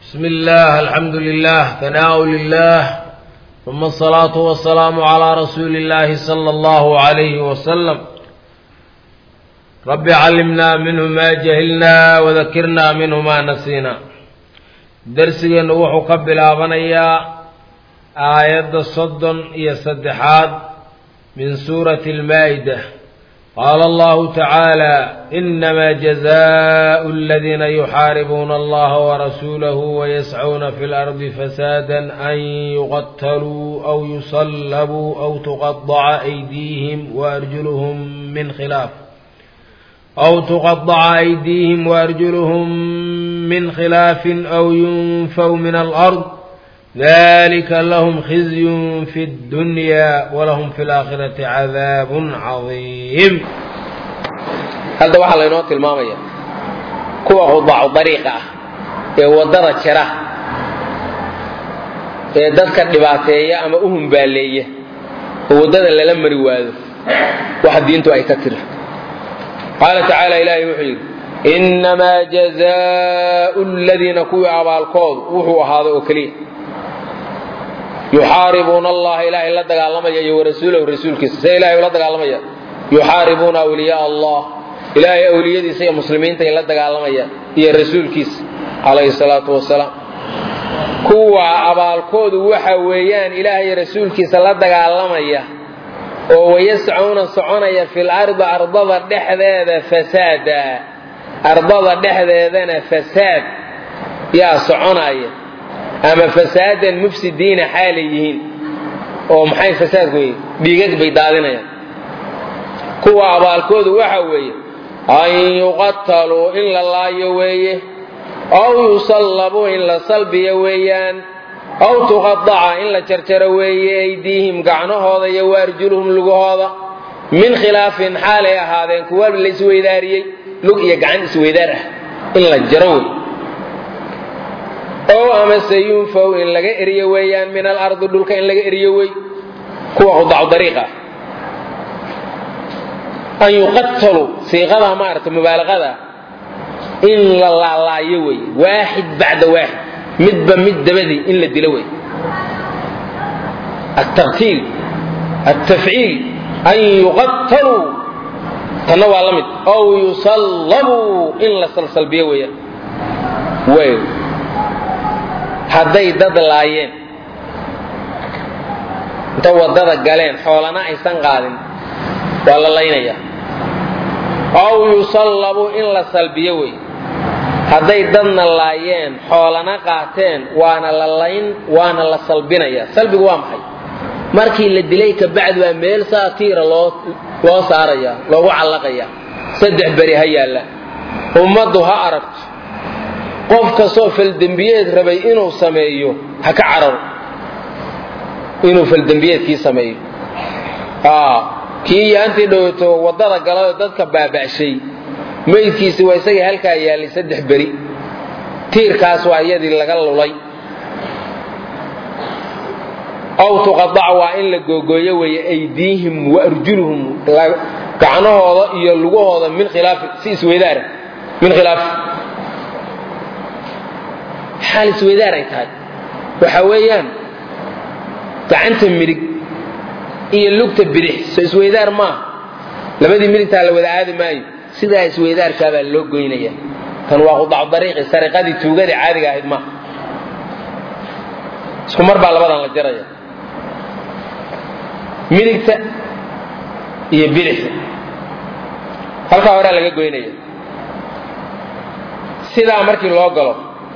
بسم الله الحمد لله ثناء لله ثم الصلاة والسلام على رسول الله صلى الله عليه وسلم رب علمنا منه ما جهلنا وذكرنا منه ما نسينا درسigeennu wuxuu ka bilaabanayaa aayadda soddon iyo saddexaad min suurati almaa'ida qaala allahu tacaala inama jazaau aladiina yuxaaribuuna allaha warasuulahu wayascuuna fi lardi fasaadan an yuqataluu aw yusallabuu aw tuqadaca aydiihim waarjuluhum min khilaaf aw tuqadaca aydiihim waarjuluhum min khilaafin aw yunfaw min alard dalika lahum khizyun fi اddunya walahum fi اlaakhirati cadaabun cadiim hadda waxaa laynoo tilmaamaya kuwa qudaacu dariiqa ah ee waddada jira ee dadka dhibaateeya ama u humbaaleeya oo waddada lala mari waado waxa diintu ay ka tiri qaala tacaala ilaahay wuxuu yidhi innamaa jazaau ladiina kuwii abaalkoodu wuxuu ahaaday oo keliya yuxaaribuuna allaha ilaahay la dagaalamaya iyo warasuulahu rasuulkiisa see ilahay ula dagaalamaya yuxaaribuuna awliyaa allah ilaahay awliyadiisa iyo muslimiinta ay la dagaalamayaan iyo rasuulkiisa calayhi salaatu wasalaam kuwa abaalkoodu waxa weeyaan ilaahay rasuulkiisa la dagaalamaya oo wayascuuna soconaya fil ardi ardada dhexdeeda fasaada ardada dhexdeedana fasaad yaa soconaya ama fasaadan mufsidiina xaalay yihiin oo maxay fasaadku yihiin dhiigag bay daadinayaan kuwa abaalkoodu waxa weeye an yuqataluu in la laayo weeye aw yusallabuu in la salbiyo weeyaan aw tuqadaca in la jarjaro weeye aydiihim gacnahooda iyo waarjuluhum lugahooda min khilaafin xaalay ahaadeen kuwa la isweydaariyey lug iyo gacan isweydaar ah in la jaro wey ow amase yunfaw in laga eriyo weeyaan min alardi dhulka in laga eriyo wey kuwa qudacu dariiqa an yuqataluu siiqada maarata mubaalaqada in la laalaayo wey waaxid bacda waaxid midba mid dabadii in la dilo wey ataqtiil atafciil an yuqataluu tanna waa la mid ow yusallabuu in la salsalbiyo weeyaan way hadday dad laayeen inta waddada galeen xoolana aysan qaadin waa la laynayaa aw yusallabu in la salbiyo wey hadday dadna laayeen xoolana qaateen waana la layn waana la salbinayaa salbigu waa maxay markii la dilay kabacdi baa meel saatiira loo loo saarayaa loogu callaqayaa saddex beri ha yaalla ummaddu ha aragto qof kastoo faldembiyeed rabay inuu sameeyo ha ka cararo inuu faldembiyeedkii sameeyo kii yaantii dhowto waddada galayoo dadka baaba'shay maydkiisi waa isagii halkaa yaallay saddex beri tiirkaas waa iyadii laga lulay aw tuqadaca waa in la googooyo weeye aydiihim wa arjuluhum gacnahooda iyo lugahooda min khilaafi si isweydaara min khilaafi xaal isweydaar ay tahay waxa weeyaan gacanta midig iyo lugta bidix so isweydaar maaha labadii midigtaa la wada aadi maayo sidaa isweydaarkaabaa loo goynaya tan waa qudacu dariiqi sariqadii tuugadii caadiga ahayd maaha isku mar baa labadan la jaraya midigta iyo bidixda halkaa horaa laga goynaya sidaa markii loo galo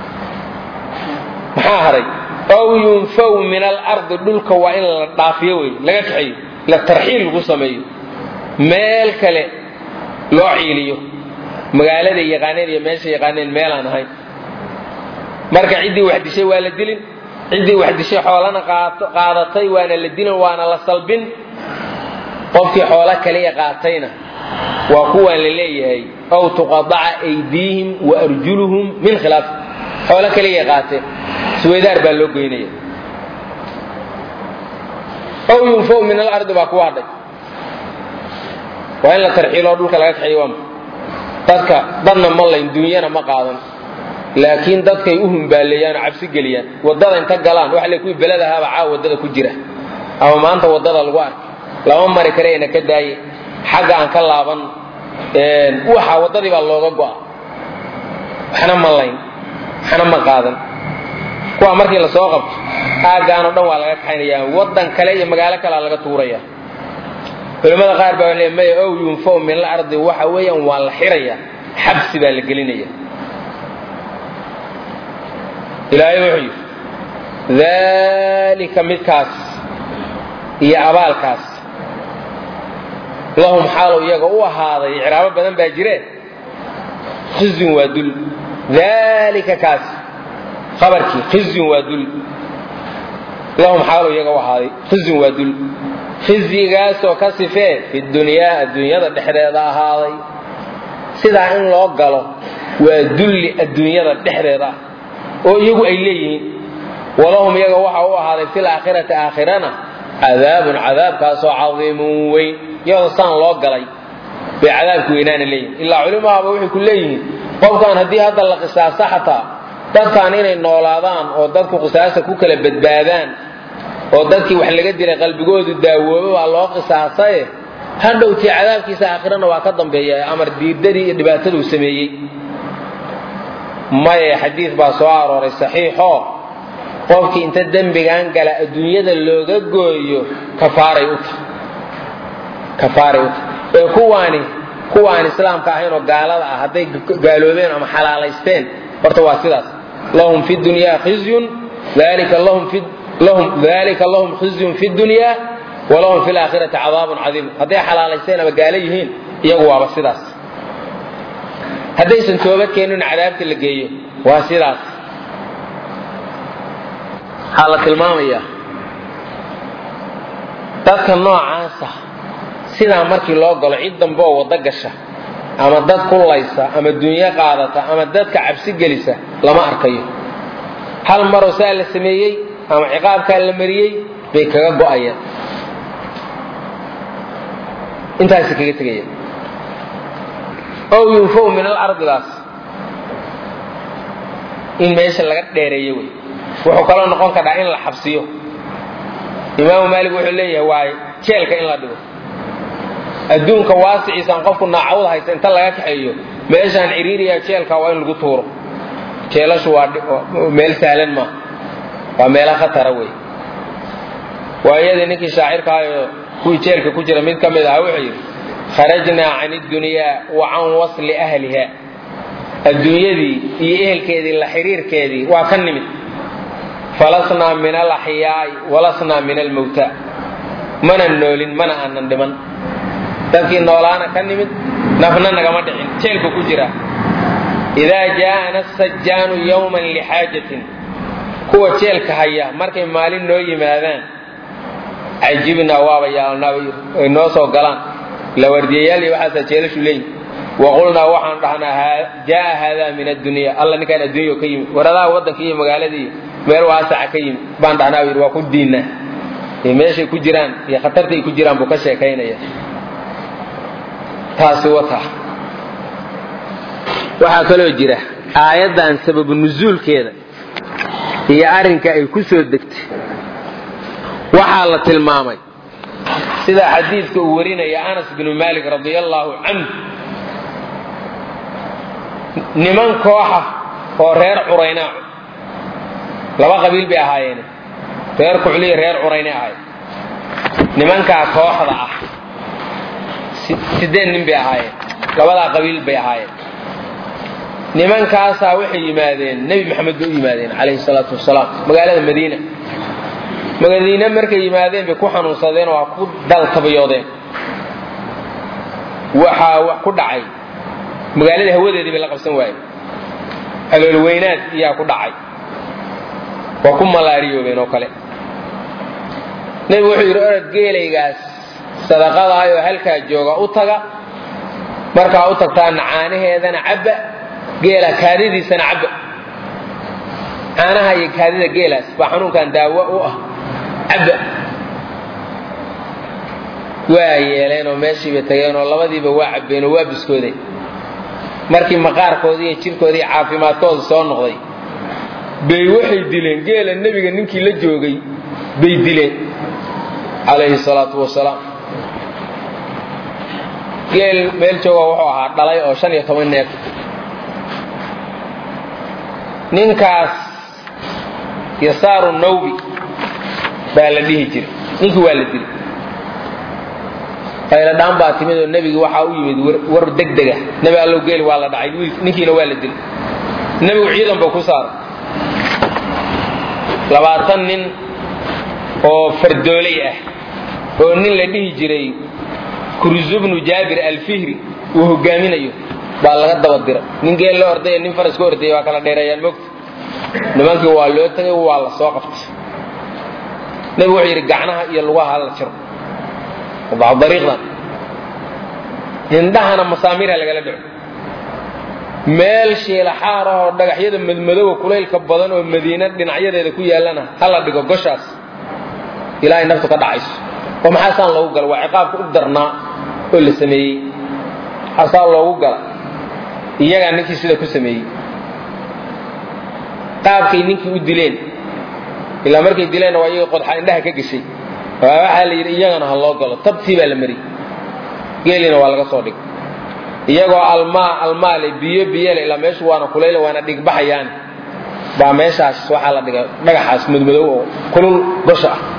maxaa haray ow yunfaw min alardi dhulka waa in la dhaafiyo wey laga kaxeeyo la tarxiil lagu sameeyo meel kale loo ciiliyo magaalada yaqaaneen iyo meesha yaqaaneen meelaan ahayn marka ciddii wax dishay waa la dilin ciddii wax dishay xoolana qaadatay waana la dilin waana la salbin qofkii xoolo kaliya qaatayna waa kuwaan la leeyahay ow tuqadaca aydiihim wa arjuluhum min khilaaf xoolo kaliya qaateen isweydaar baa loo goynaya ow yunfaw min alardi baa kuwa hadhay waa in la tarxiiloo dhulka laga kaxiyo waama dadka dadna ma layn duunyana ma qaadan laakiin dadkay u humbaaleeyaan oo cabsi geliyaan waddada inta galaan waxa le kuwii beled ahaaba caawa waddada ku jira ama maanta waddada lagu arkay lama mari karayna ka daaye xagga aan ka laaban waxa waddadii baa looga go'a waxna ma layn waxna ma qaadan kuwa markii lasoo qabto aaggaanoo dhan waa laga kaxaynaya waddan kale iyo magaalo kalea laga tuuraya culimmada qaar baa le maya ow yunfaw min alardi waxa weeyaan waa la xiraya xabsi baa la gelinaya ilaahay wuxuu yidhi daalika midkaas iyo abaalkaas lahum xaalow iyaga u ahaaday icraabo badan baa jire khizyun waa dul daalika kaas abarkii khizyun waa dul lahum xaalow iyaga u ahaaday khizyun waa dul khizyigaasoo ka sifee fi dunyaa adduunyada dhexdeeda ahaaday sidaa in loo galo waa dulli adduunyada dhexdeeda ah oo iyagu ay leeyihiin walahum iyaga waxa u ahaaday fil aakhirati aakhirana cadaabun cadaabkaasoo cadiimun weyn iyadoo saan loo galay bay cadaabku weynaana leeyihin ilaa culimahaaba waxay ku leeyihiin qofkan haddii hadda la qisaaso xataa dadkan inay noolaadaan oo dadku qisaasta ku kala badbaadaan oo dadkii wax laga dilay qalbigoodu daawoobo baa loo qisaasaye hadhowtii cadaabkiisa aakhirana waa ka dambeeya amar diirdadii iyo dhibaataduu sameeyey maye xadiid baa soo arooray saxiixoo qofkii inta dembigan gala adduunyada looga gooyo kafaaray u tahay kafaaray u tahay ee kuwaani kuwa aan islaamka ahayn oo gaalada ah hadday gaaloobeen ama xalaalaysteen horta waa sidaas lahum fi dunyaa khizyun dalika lahum fi lahum dalika lahum khizyun fi dunyaa walahum fi laakhirati cadaabun cadiim hadday xalaalaysteen ama gaalo yihiin iyagu waaba sidaas haddaysan toobad keenin cadaabta la geeyo waa sidaas waxaa la tilmaamayaa dadka noocaasa sidaa markii loo galo cid dambe oo waddo gasha ama dad kullaysa ama dunyo qaadata ama dadka cabsi gelisa lama arkayo hal maroo saa la sameeyey ama ciqaabkaa la mariyey bay kaga go'ayaan intaasi kaga tegayaan ow yunfaw min alardigaas in meesha laga dheereeyo wey wuxuu kaloo noqon karaa in la xabsiyo imaamu maalik wuxuu leeyahay waaye jeelka in la dhigo adduunka waasiciisaan qofku naacawda haysta inta laga kaxeeyo meeshaan ciriiriya jeelka waa in lagu tuuro jeelashu waa meel sahlan maaha waa meelo khatara wey waayadii ninkii shaacirkaayo kuwii jeelka ku jira mid ka mid aha wuxuu yidhi kharajnaa can idunyaa wa can wasli ahliha adduunyadii iyo ehelkeedii la xiriirkeedii waa ka nimid falasnaa min alaxyaai walasnaa min almawta mana noolin mana aanan dhiman dadkii noolaana ka nimid nafna nagama dhicin jeelka ku jira idaa jaa'ana sajaanu yowman lixaajatin kuwa jeelka haya markay maalin noo yimaadaan cajibnaa waaba yaalnaa ay noo soo galaan la wardiyayaal iyo waxaasaa jeelashu leeyihi waqulnaa waxaan dhahnaa jaaa haadaa min addunya alla ninkaan adduunya ka yimid waradaha waddanka iyo magaaladii meel waasaca ka yimid baan dhahnaa yidhi waa ku diinnaa iyo meeshay ku jiraan iyo khatarta ay ku jiraan buu ka sheekaynaya taasi wata waxaa kaloo jira aayaddan sababu nusuulkeeda iyo arrinka ay ku soo degtay waxaa la tilmaamay sida xadiidka uu warinaya anas binu malik radi allaahu canhu niman kooxa oo reer curaynaa laba qabiil bay ahaayeen reer kucliya reer curayne ahayd nimankaa kooxda ah sideed nin bay ahaayeen labadaa qabiil bay ahaayeen nimankaasaa waxay yimaadeen nebi maxamed bay u yimaadeen calayhi salaatu wasalaam magaalada madiina madiine markay yimaadeen bay ku xanuunsadeen oo waa ku daltabayoodeen waxaa wax ku dhacay magaalada hawadeedii bay la qabsan waayeen caloolweynaad iyaa ku dhacay waa ku malaariyoobeen oo kale nebigu wuxuu yidhi orod geelaygaas sadaqadahay oo halkaa jooga u taga markaa u tagtaana caanaheedana cabba geela kaadidiisana cabba caanaha iyo kaadida geelaas baa xanuunkan daawo u ah cabba waa yeeleen oo meeshiibay tageen oo labadiiba waa cabbeen oo waa biskooday markii maqaarkoodii iyo jirkoodii caafimaadkooda soo noqday bay waxay dileen geela nebiga ninkii la joogay bay dileen calayhi salaatu wasalaam geel meel jooga wuxuu ahaa dhalay oo shan iyo toban neef ninkaas yasaaru nawbi baa la dhihi jiray ninkii waa la dilay qayladhaan baa timid oo nebigi waxaa u yimid war degdega nebi allow geeli waa la dhacay ninkiina waa la dilay nebigu ciidan buu ku saaray labaatan nin oo fardooley ah oo nin la dhihi jiray kurzubnu jaabir alfihri uu hogaaminayo baa laga daba dira nin geel la ordaya nin faras ka ordaya waa kala dheereeyaan mogta nimankii waa loo tagay waa la soo qabtay nebigu wuxuu yidhi gacnaha iyo lugaha la jiro dariiqdan indhahana masaamiirha lagala dhaco meel shiilaxaar ahoo dhagaxyada madmadoowa kulaylka badan oo madiina dhinacyadeeda ku yaallana hala dhigo goshaas ilaahay naftu ka dhacayso oo maxaasaan loogu gala waa ciqaabka u darnaa oo la sameeyey maxaasaa loogu gala iyagaa ninkii sida ku sameeyey qaabkay ninkii u dileen ilaa markay dileenna waa iyaga qodxa indhaha ka geshay waxaa la yidhi iyagana ha loo galo tabtii baa la mariyey geelina waa laga soo dhigay iyagoo almaa almaale biyo biyole ilaa meeshu waana kulayle waana dhigbaxayaan baa meeshaas waxaa la dhigay dhagaxaas madmadow oo kulul gosha ah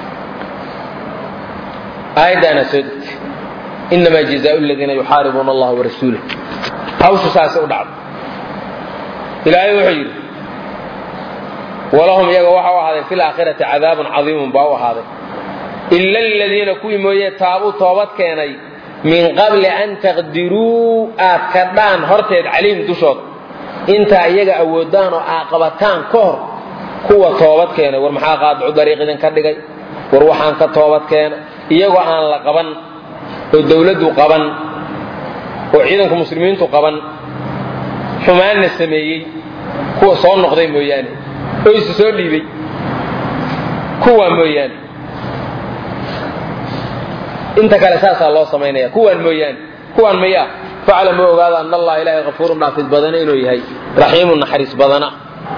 aayaddaana soo degtay inamaa jazaau ladiina yuxaaribuuna allaha warasuulah hawshu saasay u dhacdo ilaahay wuxuu yidhi walahum iyaga waxa u ahaaday fi laakhirati cadaabun cadiimun baa u ahaaday ila aladiina kuwii mooye taabuu toobad keenay min qabli an taqdiruu aad kadhaan horteed calayhim dushooda intaa iyaga awoodaan oo aa qabataan ka hor kuwa toobad keenay war maxaa qaadcu dariiq idinka dhigay war waxaan ka toobad keena iyagoo aan la qaban oo dawladdu qaban oo ciidanku muslimiintu qaban xumaanna sameeyey kuwa soo noqday mooyaane oo isu soo dhiibay kuwaa mooyaane inta kale saasaa loo samaynaya kuwaan mooyaane kuwaan maya faclamu ogaada an allaha ilaahay kafuurun dhaafid badana inuu yahay raxiimun naxariis badana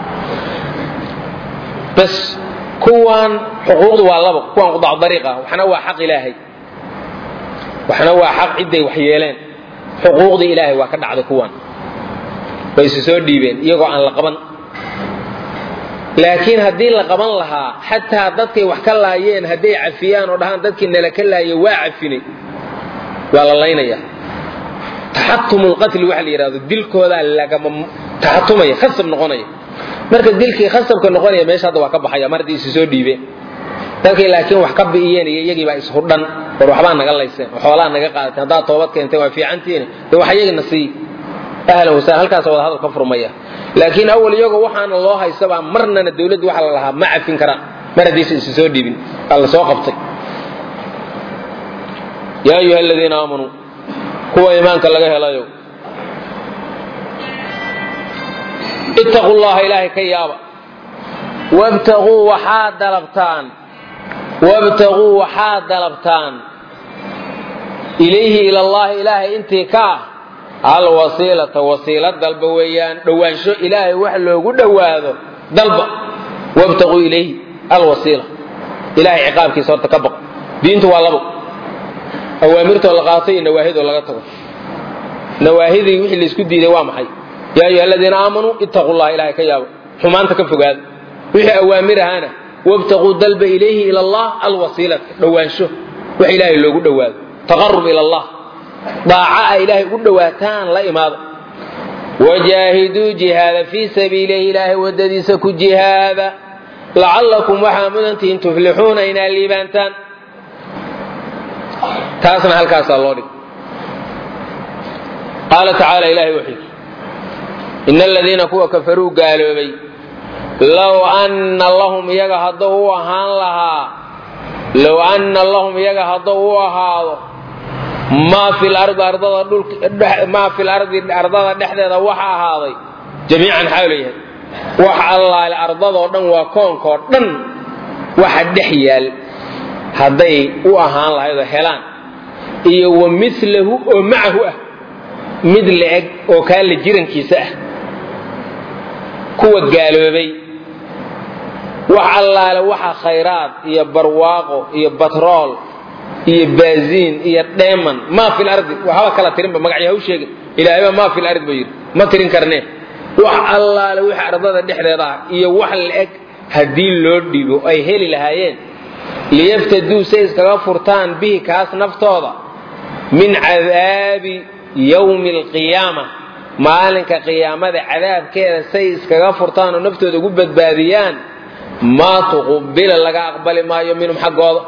bas kuwaan xuquuqdu waa labo kuwaan qudac dariiq ah waxna waa xaq ilaahay waxna waa xaq cidday wax yeeleen xuquuqdii ilaahay waa ka dhacday kuwaan way isu soo dhiibeen iyagoo aan la qaban laakiin haddii la qaban lahaa xataa dadkay wax ka laayeen hadday cafiyaan oo dhahaan dadkii nala ka laayay waa cafinay waa la laynaya taxatumulqatli waxa la yidhahdo dilkoodaa lagama taxatumaya khasab noqonaya marka dilkii khasabka noqonaya meesha hadda waa ka baxaya mar haddii isu soo dhiibeen dadkay laakiin wax ka bi'iyeen iyo iyagii baa ishudhan war waxbaa naga layseen oo xoolaa naga qaadateen haddaad toobad keentay waa fiicantiina dee wax iyagina sii ahlan wasahlan halkaas wada hadal ka furmaya laakiin awal iyagoo waxaana loo haysabaa marnana dawladdu waxa la lahaa ma cafin karaan mar haddaysa isu soo dhiibin aa la soo qabtay yaa ayuha aladiina aamanuu kuwa iimaanka laga helayo ittaquu llaha ilaahay ka yaaba wabtaguu waxaad dalabtaan wabtaguu waxaad dalabtaan ilayhi ila allahi ilaahay intii ka ah alwasiilata wasiila dalba weeyaan dhowaansho ilaahay wax loogu dhowaado dalba wabtaquu ilayhi alwasiila ilahay ciqaabkiisa horta ka baq diintu waa labo awaamirtoo la qaato iyo nawaahidoo laga tago nawaahidii wixii laysku diiday waa maxay yaa ayuha aladiina aamanuu ittaquu llaha ilahay ka yaabo xumaanta ka fogaada wixii awaamir ahaana wabtaquu dalba ilayhi ila allah alwasiilata dhowaansho wax ilaahay loogu dhowaado taqarub ila allah daaca a ilaahay ugu dhowaataan la imaada wajaahiduu jihaada fii sabiilihi ilaahay wadadiisa ku jihaada lacallakum waxaa mudantihiin tuflixuuna inaad liibaantaan taasna halkaasaa loo dhig qaala tacaala ilahay wuxuu yidhi ina aladiina kuwa kafaruu gaaloobay low anna lahum iyaga hadduu u ahaan lahaa low anna lahum iyaga hadduu u ahaado maa fi lardi ardada dhulmaa fi lardi ardada dhexdeeda waxa ahaaday jamiican xaalo yahay wax allaale ardadoo dhan waa koonkoo dhan waxa dhex yaal hadday u ahaan lahaydoo helaan iyo wa milahu oo macahu ah mid la-eg oo kaa la jirankiisa ah kuwa gaaloobay wax allaale waxa khayraad iyo barwaaqo iyo batrool iyo baaziin iyo dheeman maa fi lardi waxba kala tirinba magacyo ha u sheegin ilaahayba maa fi lardi buu yidhi ma tirin karnee wax allaale wix ardada dhexdeeda ah iyo wax la-eg haddii loo dhibo ay heli lahaayeen liyaftaduu say iskaga furtaan bihi kaas naftooda min cadaabi yowmi alqiyaama maalinka qiyaamada cadaabkeeda say iskaga furtaan oo naftooda ugu badbaadiyaan maa tuqubila laga aqbali maayo minhum xaggooda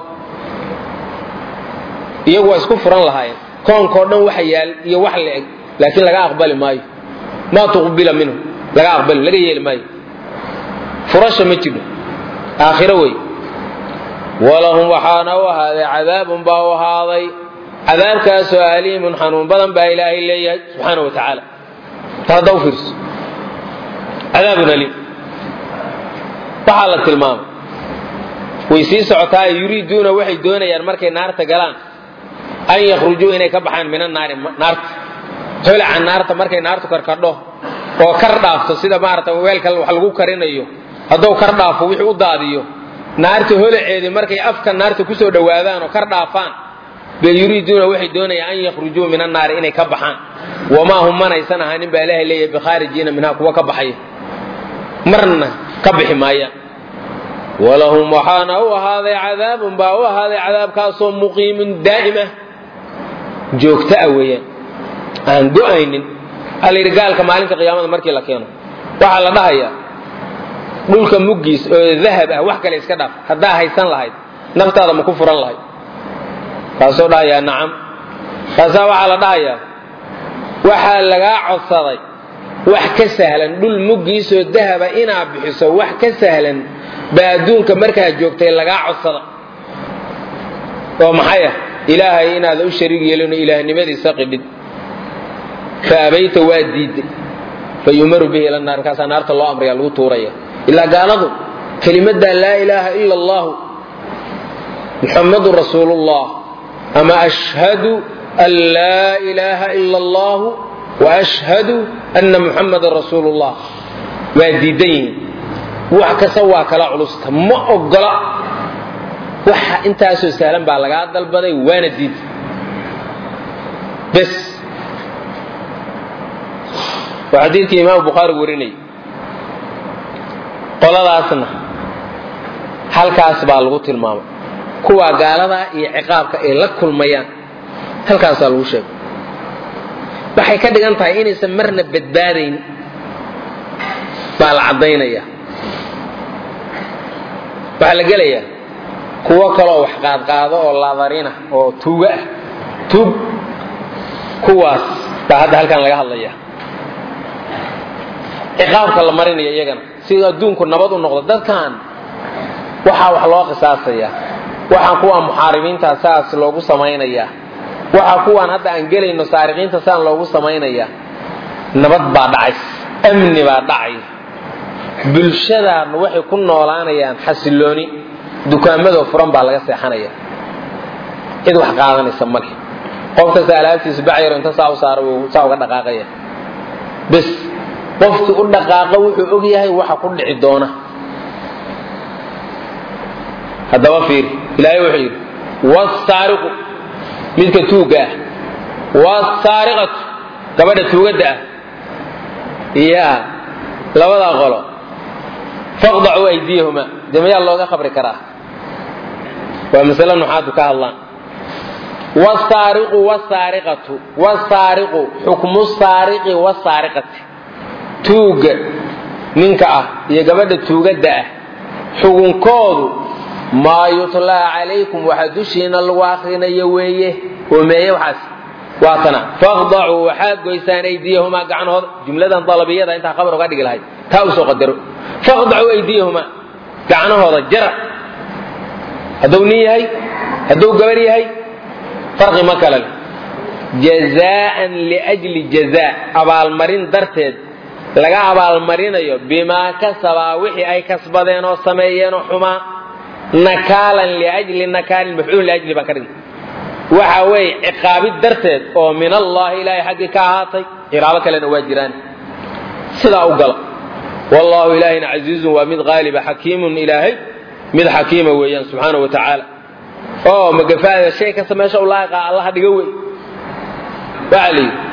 iyagu waa isku furan lahaayeen koonkao dhan waxa yaal iyo wax la eg laakiin laga aqbali maayo maa tuqbila minhum laga aqbali laga yeeli maayo furasha ma jiro aakhiro wey walahum waxaana u ahaaday cadaabun baa u ahaaday cadaabkaasoo aliimun xanuun badan baa ilaahay leeyahay subxaana wa tacaala ta hadda u fiirso cadaabun aliim waxaa la tilmaamay way sii socotaa yuriiduuna waxay doonayaan markay naarta galaan an yakhrujuu inay ka baxaan min annaari naarta holaca naarta markay naartu karkadho oo kar dhaafto sida maarata weelka wax lagu karinayo hadduu kar dhaafo wixii u daadiyo naarta holaceedii markay afka naarta kusoo dhowaadaan oo kar dhaafaan bay yuriiduuna waxay doonayaan an yakhrujuu min annaari inay ka baxaan wamaa hum manaysan ahaanin baa ilaahay leeyahay bikhaarijiina minhaa kuwa ka baxaya marna ka bixi maayaan walahum waxaana u ahaaday cadaabun baa u ahaaday cadaabkaasoo muqiimun daa'im ah joogto ah weeyaan aan go-aynin allayidhi gaalka maalinta qiyaamada markii la keeno waxaa la dhahayaa dhulka muggiis oo dahab ah wax kale iska dhaaf haddaa haysan lahayd naftaada ma ku furan lahayd kaasoo dhahayaa nacam kaasaa waxaa la dhahayaa waxaa lagaa codsaday wax ka sahlan dhul muggiisoo dahaba inaad bixiso wax ka sahlan baa adduunka markaa joogtay lagaa codsada oo maxay ah ilaahay inaada u shariig yeelino ilaahnimadiisa qidhid fa abayta waa diiday fa yumaru bihi ila naar markaasaa naarta loo amraya lagu tuuraya ilaa gaaladu kelimaddaa laa ilaaha ila allahu muxammadun rasuulullah ama ashhadu an laa ilaaha ila allahu wa ashhadu anna muxammadan rasuulullah waa diidan yihiin wax kasta waa kala culusta ma ogola waxa intaasoo sahlan baa lagaa dalbaday waana diid bes waa xadiidkii imaamu bukhaari warinayay qoladaasna halkaas baa lagu tilmaamay kuwaa gaaladaa iyo ciqaabka ay la kulmayaan halkaasaa lagu sheegay waxay ka dhigan tahay inaysan marna badbaadayn baa la caddaynaya waxaa la gelayaa kuwo kaloo wax qaadqaado oo ladarina oo tuugo ah tuug kuwaas baa hadda halkan laga hadlaya ciqaabka la marinaya iyagana si adduunku nabad u noqdo dadkan waxaa wax loo qisaasaya waxaa kuwaan muxaaribiinta saas loogu samaynaya waxaa kuwaan hadda aan gelayno saariqiinta saan loogu samaynaya nabad baa dhacays amni baa dhacay bulshadaanna waxay ku noolaanayaan xasilooni dukaamadoo furan baa laga seexanaya cid wax qaadanaysa male qof kasta alaabtiisa bacyaro inta saa u saara wuu saa uga dhaqaaqaya bes qofkii u dhaqaaqa wuxuu og yahay waxa ku dhici doona haddaba fiiri ilaahay wuxuu yidhi wasaariqu midka tuugga ah wasaariqatu gabadha tuugadda ah ya labadaa qolo faqdacuu aydiyahuma dee mayaa looga khabri karaa waa masale nuxaadu ka hadlaan wasaariqu wasaariqatu wasaariqu xukmu saariqi wasaariqati tuugga ninka ah iyo gabadha tuugadda ah xugunkoodu maa yutlaa calaykum waxa dushiina lagu akrinayo weeye oo meeye waxaas waa tana faqdacuu waxaad goysaan aydiyahumaa gacnahooda jumladan dalabiyada intaa khabar uga dhigi lahayd taa usoo qadaro faqdacuu aydiyahumaa gacnahooda jara hadduu nin yahay hadduu gabar yahay farqi ma kale leh jazaa'an liajli jazaa abaalmarin darteed laga abaalmarinayo bimaa kasabaa wixii ay kasbadeen oo sameeyeen oo xumaa nakaalan liajli nakaalin mafcuul liajli baan ka dhigay waxa weeye ciqaabid darteed oo min allaahi ilaahay xaggii ka ahaatay ciqaabo kalena waa jiraan sidaa u gala wallaahu ilaahina casiizun waa mid qaaliba xakiimun ilaahay mid xakiima weeyaan subxaana wa tacaala oo magafaada shay kasta meesha u laaqa allaha dhiga wey waxaa la yidhi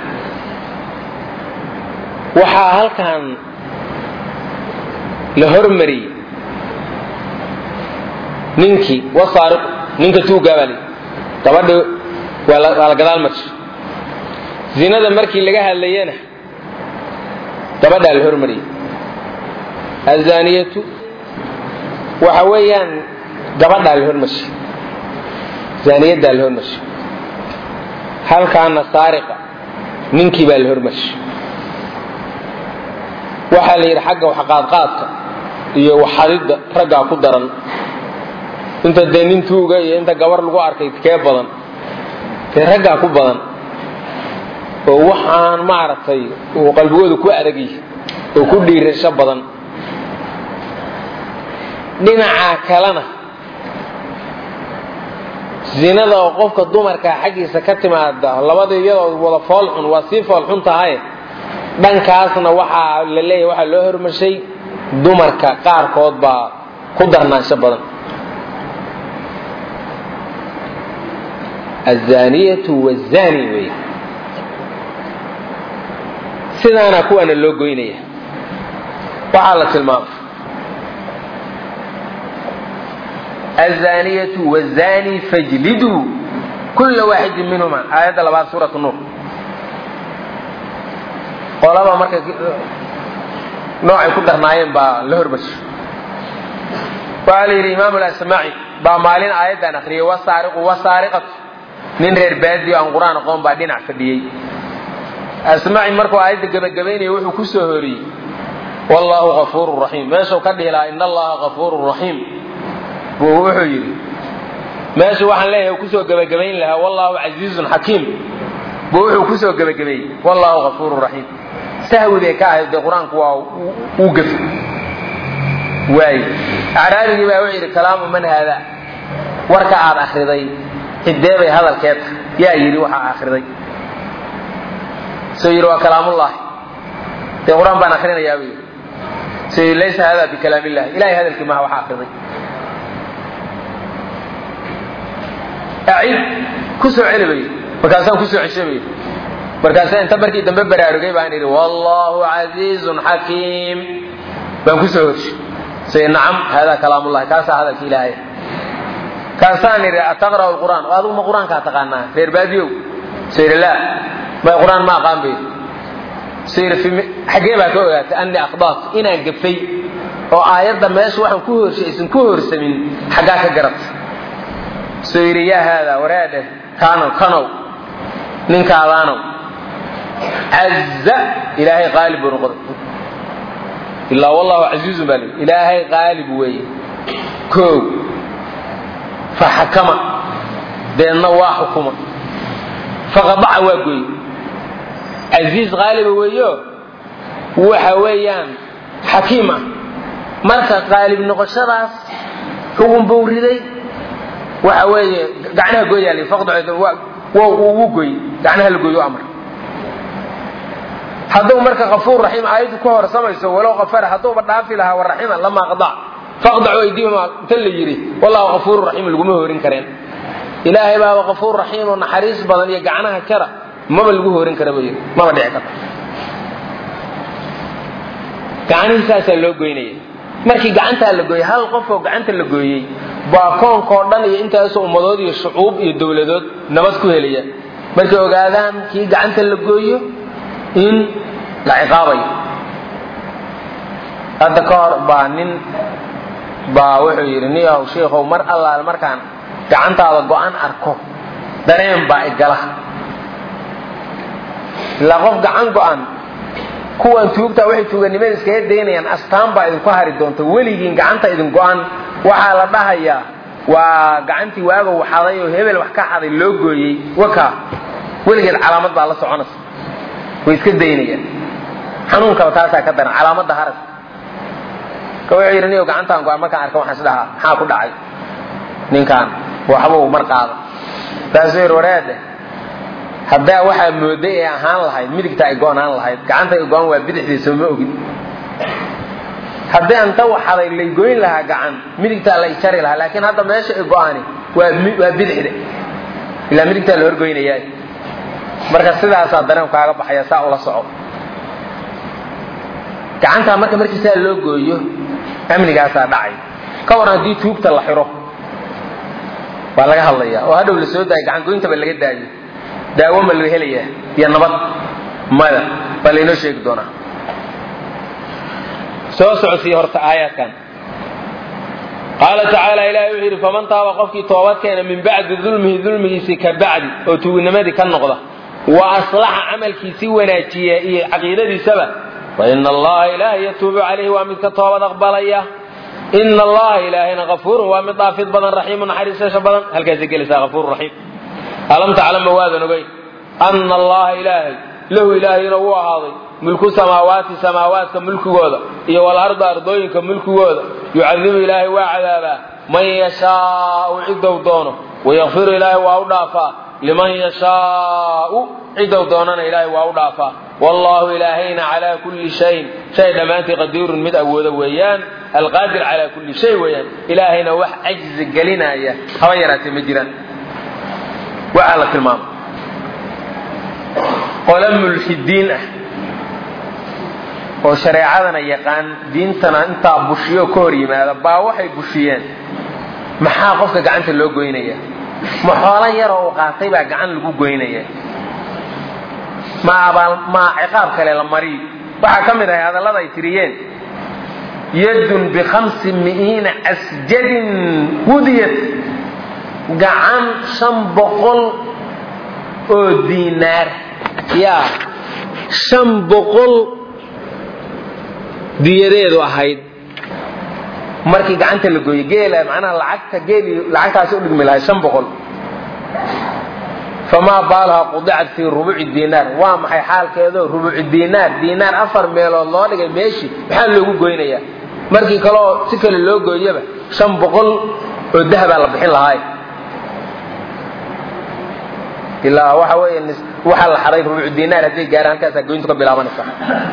waxaa halkan la hormariyey ninkii wasaariqu ninka tuugaa baa layidhi gabadhi waa la gadaal marshay zinada markii laga hadlayena gabadhaa la hormariyey azaniyatu waxa weeyaan gabadhaa la hormarshay zaaniyaddaa la hormarshay halkaana saariqa ninkii baa la hormarshay waxaa la yidhi xagga waxqaadqaadka iyo waxadidda raggaa ku daran inta dee nin tuuga iyo inta gabar lagu arkay kee badan dee raggaa ku badan oo waxaan maaragtay uu qalbigooda ku adagay oo ku dhiirasho badan dhinaca kalena zinada oo qofka dumarka xaggiisa ka timaada labada iyadoo wada foolxun waa sii foolxun tahay dhankaasna waxaa la leeyahy waxaa loo hormarshay dumarka qaarkood baa ku darnaansho badan azaniyatu wazani wey sidaana kuwaana loo goynaya waxaa la tilmaamay azaniyatu wazani fajliduu kula waaxidin minhuma aayadda labaad suurat nuur qolaba marka noocay ku darnaayeen baa la hormarshay waxaa la yidhi imaam lasmaci baa maalin aayaddan akriyay wasaariqu wasaariqatu nin reer baadiyo aan qur-aan aqoon baa dhinac fadhiyey asmaci markuu aayadda gebagabaynaya wuxuu ku soo horiyey wallaahu afuurun raxiim meeshuu ka dhihi lahaa in allaha afuurun raxiim buu wuxuu yidhi meeshu waxaan leeyahay kusoo gebagabayn lahaa wallaahu casiizun xakiim buu wuxuu kusoo gebagabeeyey wallaahu afuurun raxiim sahwi bay ka ahayd dee qur-aanku waa uu gafi waaye acraabigii baa wuxuu yidhi kalaamu man haada warka aad akhriday cidee bay hadalkeed yaa yidhi waxaa akhriday soo yidhi waa kalaamullaahi dee qur-aan baan akrinayaa buu yidhi soo yidhi laysa hada bikalaam illahi ilahay hadalkii maha waxaa akhriday acid ku soo celi bay markaasaan ku soo ceshay bay markaasa inta markii dambe baraarugay baan idhi wallaahu casiizun xakiim baan ku soo horshay say nacam hada kalaamullahi kaasaa hadalka ilaahay kaasaan idhi ataqra'u lqur'aan oo adigu ma qur-aankaa taqaanaa reer baadiyow so yidhi laa may qur-aan ma aqaan bay so yidhi xaggee baa ka ogaatay annii aqdaat inaan gafay oo aayadda meesha waxaan ku horshay aysan ku horsamin xaggaa ka garatay soo yidhi yaa haadaa waraadhe kaanow kanow ninkaadaanow caza ilaahay qaalib buu noqday ilaa wallahu casiizun baa lii ilaahay qaalib weeye koow faxakama deedna waa xukuma faqadaca waa gooye casiiz qaaliba weeyo waxa weeyaan xakiim ah marka qaalib noqoshadaas xugun buu riday waxa weeye gacnaha gooyaa li faqdaco wuu gooy gacnaha la gooyo amar hadduu marka kafuur raxiim aayaddu ka horsamayso walow kafara hadduuba dhaafi lahaa waraxima lamaa qadac faqdacu aydihima inta la yidhi wallahu kafuuru raxiim laguma horin kareen ilaahay baaba kafuur raxiim oo naxariis badan iyo gacnaha jara maba lagu horin kara ba yidhi maba dhici karta gacanihii saasaa loo goynaya markii gacantaa la gooyey hal qofoo gacanta la gooyey baa koonkao dhan iyo intaasoo ummadood iyo shucuub iyo dowladood nabad ku helaya markay ogaadaan kii gacanta la gooyo in la ciqaabayo hadda ka hor baa nin baa wuxuu yidhi niyahow shiikhow mar allaal markaan gacantaada go-an arko dareen baa igala ilaa qof gacan go-an kuwan tuugta waxay tuuganimada iskaga daynayaan astaan baa idinku hari doonta weligiin gacanta idin go-an waxaa la dhahayaa waa gacantii waaga waxaday oo hebel wax ka xaday loo gooyey waka weligeed calaamad baa la soconaysa way iska daynayaan xanuunkaba taasaa ka daran calaamadda haras ka wuxuu yidhi niyo gacantaan go-an markaan arka waxaan is dhahaa maxaa ku dhacay ninkaan waxbuu mar qaada taasuu yidhi wareede haddaa waxaa mooday ee ahaan lahayd midigta ay go-naan lahayd gacanta ay go-an waa bidixdiisa ma ogin haddii anta waxaday laygoyn lahaa gacan midigtaa la jari lahaa laakiin hadda meesha ay go-ani waa bidixda ilaa midigtaa la horgoynaya marka sidaasaa dareen kaaga baxaya saa ula soco gacantaa marka markii saa loo gooyo amnigaasaa dhacay ka waran haddii tuugta la xiro waa laga hadlaya oo hadhow la soo daayo gacangoyntaba laga daayo daawo ma laga helayaa iyo nabad maya baa laynoo sheegi doonaa soo socodsiiya horta aayaadkan qaala tacaala ilahay wuxuu yidhi faman taaba qofkii toobad keena min bacdi dulmihi dulmigiisii ka bacdi oo tuugnimadii ka noqda wa aslaxa camalkiisii wanaajiya iyo caqiidadiisaba fa ina allaha ilaahay yatuubu calayhi waa mid ka toobad aqbalaya ina allaha ilaahayna afuurun waa mid dhaafid badan raxiimu naxariisasha badan halkaasay gelaysaa afuur raxiim alam taclama waadan ogeyn ana allaha ilaahay lahu ilaahayna uu ahaaday mulku samaawaati samaawaadka mulkigooda iyo walarda ardooyinka mulkigooda yucadibu ilaahay waa cadaabaa man yashaau cidow doono wayakfiru ilaahay waa u dhaafaa liman yashaau cidow doonana ilaahay waa u dhaafaa wallaahu ilaahayna calaa kulli shayin shay dhammaantii qadiirun mid awoodo weeyaan alqaadir calaa kulli shay weeyaan ilaahayna wax cajzi gelinaya haba yaraatee ma jiraan waxaa la tilmaama qole mulxidiin ah oo shareecadana yaqaan diintana intaa bushiyo ka hor yimaada baa waxay bushiyeen maxaa qofka gacanta loo goynaya ma xoolo yaroo uu qaatay baa gacan lagu goynaya ma abaal ma ciqaab kale la mariyo waxaa ka mid ahay hadallada ay tiriyeen yadun bikhamsi mi'iina asjadin wudiyat gacan shan boqol oo diinaar yaa shan boqol diyadeedu ahayd markii gacanta la gooyey geela macnaha lacagta geeli lacagtaasi u dhigmi lahay shan boqol famaa baalaha qudicat fii rubuci diinaar waa maxay xaalkeedo rubuci diinaar diinaar afar meelood loo dhigay meeshii maxaa loogu goynayaa markii kaleoo si kale loo gooyaba shan boqol oo dahabaa la bixin lahaay ilaa waxa weeye waxaa la xaday rubucu diinaar hadday gaaraan halkaasaa goyntu ka bilaabanaysa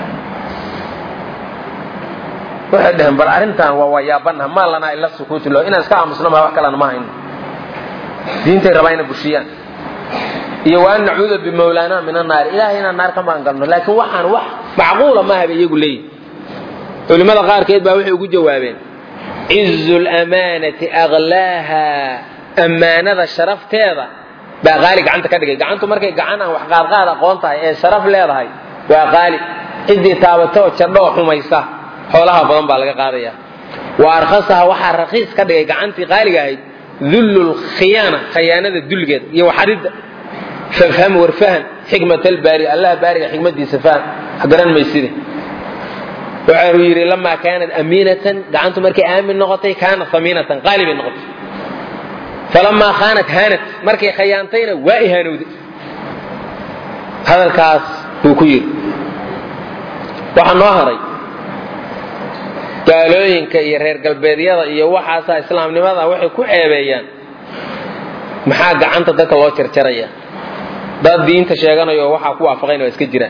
waxay dhaheen bal arrintan waa waayaabanaha maa lanaa ila sukuutu lo inaan iska aamusno maa wax kalena ma hayno diintay rabaa inay bushiyaan iyo waan nacuuda bimawlaana min annaari ilahay inaan naar ka maangalno laakiin waxaan wax macquula maaha bay iyagu leeyihin culimmada qaarkeed baa waxay ugu jawaabeen cizu lamaanati aklaaha ammaanada sharafteeda baa qaali gacanta ka dhigay gacantu markay gacan aan wax qaadqaad aqoon tahay ee sharaf leedahay waa qaali ciddii taabatoo jadhoo xumaysa xoolaha badan baa laga qaadaya wa arkhasaha waxaa rakiis ka dhigay gacantii qaaliga ahayd dullu lkhiyaana khayaanada dulligeeda iyo waxadidda fafham warfahan xikmat albaari allaha baariga xikmadiisa faham garan mayside waxau yidhi lamaa kaanat amiinatan gacantu markay aamin noqotay kaanat amiinatan qaali bay noqotay falamaa khaanat haanat markay khayaantayna waa ihaanowday hadalkaas buu ku yidhi waxaa noo haray gaalooyinka iyo reer galbeedyada iyo waxaasaa islaamnimada waxay ku ceebeeyaan maxaa gacanta dadka loo jarjaraya dad diinta sheeganayo waxaa ku waafaqayn waa iska jiraan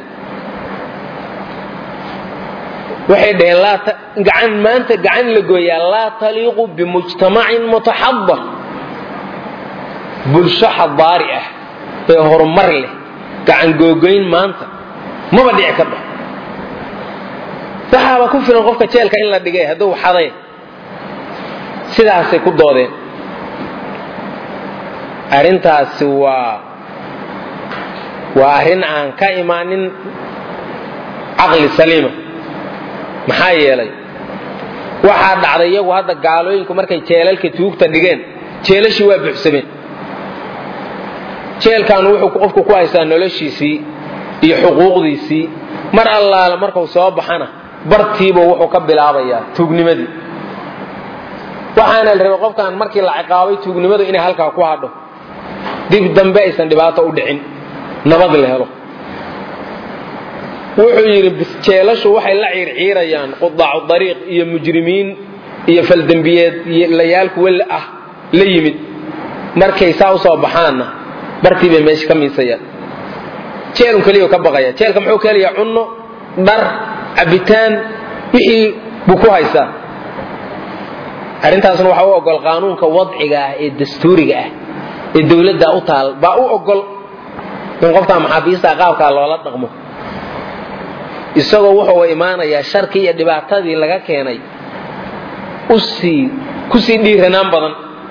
waxay dhaheen gacan maanta gacan la gooyaa laa taliiqu bimujtamacin mutaxadar bulsho xadaari ah ee horumar leh gacan googoyn maanta maba dhici kardho waxaaba ku filan qofka jeelka in la dhigay hadduu xaday sidaasay ku doodeen arrintaasi waa waa arrin aan ka imaanin caqli saliima maxaa yeelay waxaa dhacday iyagu hadda gaalooyinku markay jeelalka tuugta dhigeen jeelashii waa buuxsameen jeelkaanu wuxuu qofku ku haystaa noloshiisii iyo xuquuqdiisii mar allaale markuu soo baxana bartiibu wuxuu ka bilaabayaa tuugnimadii waxaana la rabay qofkan markii la ciqaabay tuugnimadu inay halkaa ku hadho dib dambe aysan dhibaato u dhicin nabad la helo wuxuu yidhi jeelashu waxay la ciirciirayaan qudaacu dariiq iyo mujrimiin iyo faldembiyeed layaal kuwa ah la yimid markay saa usoo baxaanna bartii bay meesha ka miisayaan jeelun keliya ka baqaya jeelka muxuu ka helayaa cunno dhar cabitaan wixii buu ku haysaa arrintaasna waxaa u ogol qaanuunka wadciga ah ee dastuuriga ah ee dowladda u taal baa u ogol in qofkaa maxaabiista qaabkaa loola dhaqmo isagoo wuxuu imaanayaa sharkii iyo dhibaatadii laga keenay usii kusii dhiiranaan badan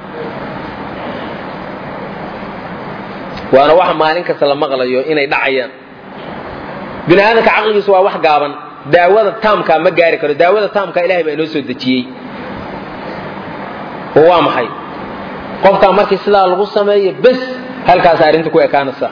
waana waxa maalin kasta la maqlayo inay dhacayaan bini aadamka caqligiisu waa wax gaaban daawada taamka ma gaari karo daawada taamka ilahay baa inoo soo dejiyey oo waa maxay qofkaa markii sidaa lagu sameeyo bes halkaas arrinta ku ekaanaysa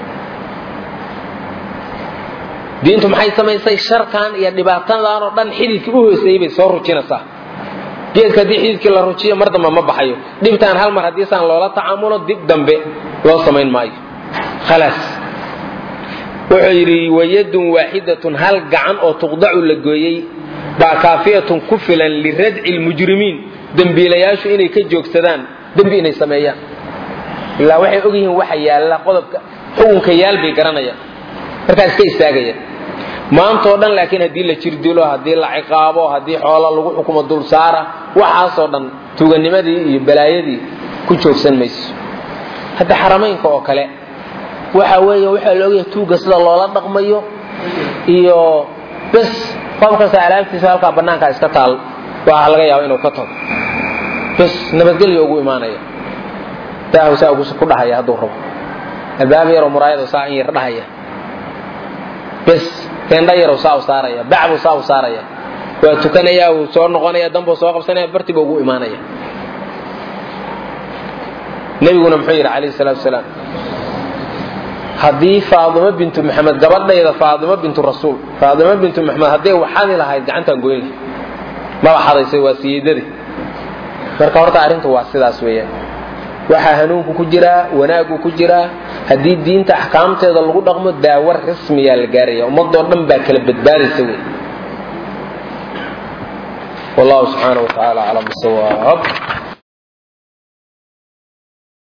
diintu maxay samaysay sharkan iyo dhibaatadan oo dhan xididkii u hooseeyey bay soo rujinaysaa geedka haddii xididkii la rujiyo mar dambe ma baxayo dhibtaan hal mar haddii saan loola tacaamulo dib dambe loo samayn maayo khalaas wuxuu yidhi wayadun waaxidatun hal gacan oo tuqdacu la gooyey baa kaafiyatun ku filan liradci lmujrimiin dembiilayaashu inay ka joogsadaan dembi inay sameeyaan ilaa waxay og yihiin waxa yaalla qodobka xukunka yaal bay garanayaan markaas ka istaagayaan maantao dhan laakiin haddii la jirdilo haddii la ciqaabo haddii xoolo lagu xukumo dulsaara waxaasoo dhan tuganimadii iyo balaayadii ku joogsan mayso hadda xaramaynka oo kale waxa weeye waxaa la ogyahay tuugga sida loola dhaqmayo iyo bes qof kasta alaabtiisa halkaa bannaankaa iska taal waxaa laga yaaba inuu ka tago bes nabadgelya ugu imaanaya daahu saa ku dhahaya hadduu rabo albaab yaroo muraayado saa in yar dhahaya bes teendha yarow saa u saaraya bacbuu saa u saaraya waa tukanayaa wuu soo noqonaya danbuu soo qabsanaya bartiba ugu imaanaya nebiguna muxuu yidhi calayhi salaatu wasalaam haddii faadimo bintu maxamed gabadhayda faadimo bintu rasuul faadimo bintu maxamed hadday waxadi lahayd gacantaan goyn lahay maba xadaysay waa siyeedade marka horta arrintu waa sidaas weeyaan waxaa hanuunku ku jiraa wanaagu ku jiraa haddii diinta axkaamteeda lagu dhaqmo daawo rasmiyaa la gaaraya ummadoo dhan baa kala badbaadaysa wey wallahu subxaana wa tacaala aclam bisawaab